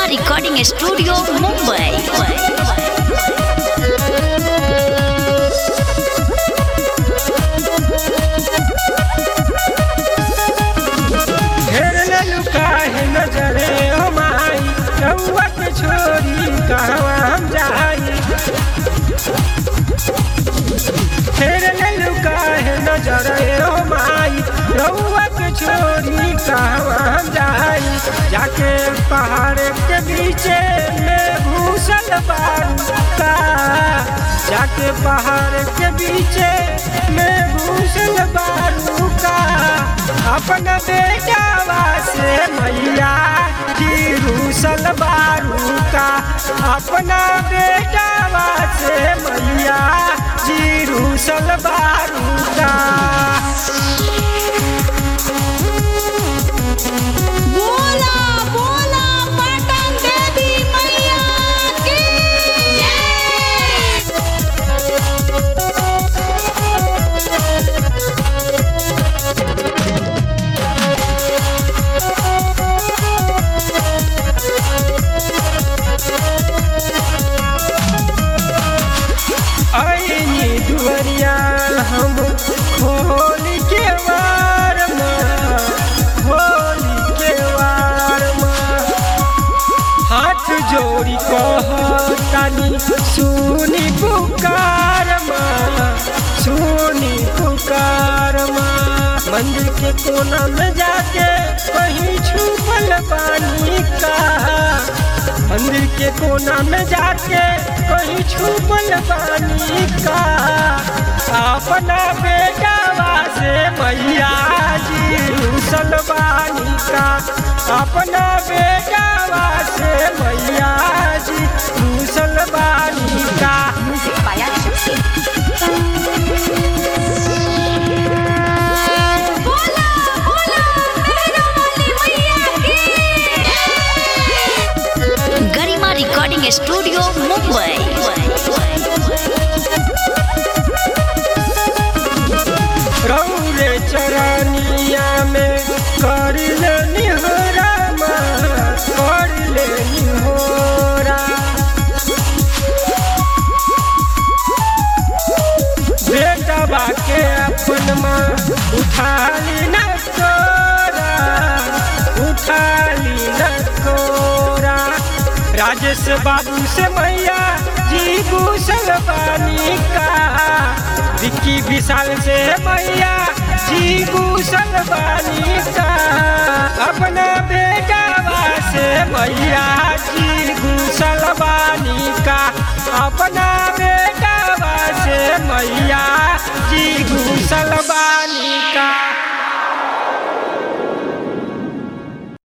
recording studio Mumbai घेर ले लुकाहे नजरे हो माई रउआ के छोरी कहवा हम जाई घेर ले लुकाहे नजरे हो माई रउआ के छोरी कहवा हम जाई जाके पहाड़ के बीचे में घूसल बारू का जाके पहाड़ के बीचे में घूसल बारू का अपना बेटावा से मैया की रूसल बारू का अपना बेटावा से मैया जी रूसल बारू का बोला बोला पटन देवी मैया की आईनी दुवरिया हम खोल के वार माँ खोल के वार माँ हाथ जोड़ी कहतानी सुनी पुकार माँ सुनी पुकार माँ मंदिर के कोना में जाके कहीं छुपल पानी का मंदिर के कोना में जाके कहीं छुपल पानी का अपना बेटावा से मैया जी रूसल बानी का अपना बेटावा से मैया जी रूसल बानी का म्यूजिक पाया बोला बोला मेरा वाली मैया की गरिमा रिकॉर्डिंग स्टूडियो मुंबई रौरे चरनिया में कर ले निहोरा माँ कर ले निहोरा बेटा बाके अपन माँ उठा ली न कोरा उठा ली न कोरा राजेश बाबू से मैया जी भूषण बानी का विक्की विशाल से मैया जी भूषण बानी का अपना बेटा से मैया जी भूषण बानी का अपना बेटा से मैया जी घूसल